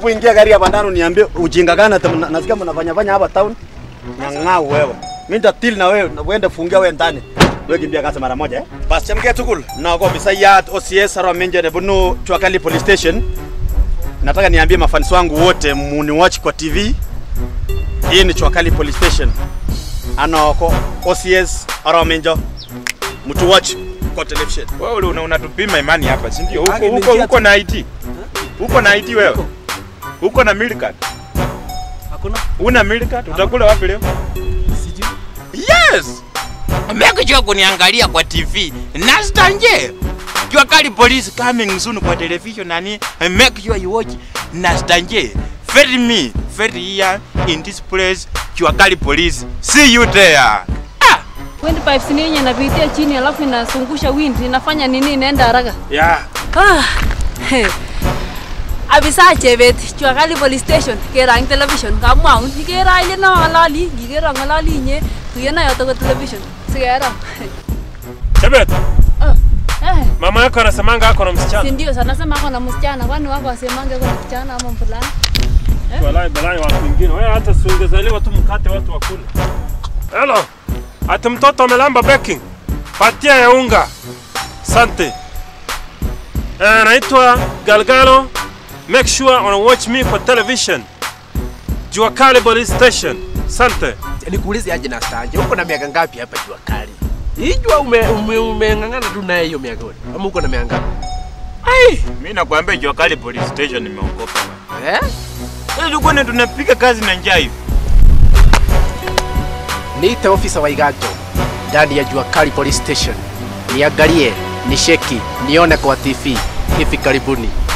unapoingia gari hapa ndani niambie ujinga gani ati mna- nasikia mnafanya fanya hapa town. Nyang'au wewe. Mimi nitatil na wewe na uende fungia wewe ndani. Wewe kimbia kasi mara moja eh. Bas chamke tukul. Na kwa bisayat OCS Arwa Menje de bunu Chwakali Police Station. Nataka niambie mafansi wangu wote muni watch kwa TV. Hii ni Chwakali Police Station. Ano ko OCS Arwa Menje. Mtu watch kwa television. Wewe ule una- unatupima imani hapa, si ndio? Huko Haki ni huko njia huko na IT. Huko na IT wewe. Huko na milk card. Hakuna. Una milk card? Utakula wapi leo? Sijui. Yes. Make sure kuniangalia kwa TV. Nastanje. Jua kali police coming soon kwa television nani? Make sure you watch Nastanje. Ferry me, ferry here in this place. Jua kali police. See you there. Ah. Wind pipes ni yenye inapitia chini alafu inazungusha wind inafanya nini inaenda haraka. Yeah. Ah. he. Abisa chebet Chwakali police station kerang television kamwaun ikere ile na ngalali ikere ngalali inye tuyena yoto kwa television sikera. Chebet, Ah. Eh. mama yako anasemanga ako na Si msichana. ndio sana sema ako na msichana kwani wako asemange kuna msichana ama mvulana? Walai balai watu wengine. Wewe hata si ungezaliwa tu mkate watu wakule. Hello. Ati mtoto amelamba baking. Patia ya unga. Sante. Eh, naitwa Galgalo. Make sure una watch me kwa television. Jua Kali Police Station. Sante. Nikuulize aje na stanje, uko na miaka ngapi hapa jua kali? Hii jua ume, ume, umeng'ang'ana tu naye hiyo miaka yote. Ama uko na miaka ngapi? Ai, mimi nakwambia jua kali police station nimeokopa. bwana. Eh? Sasa tulikuwa na tunapiga kazi na njaa hivi. Niite ofisa wa Igato ndani ya Jua Kali Police Station. Niangalie, nisheki, nione kwa TV hivi karibuni.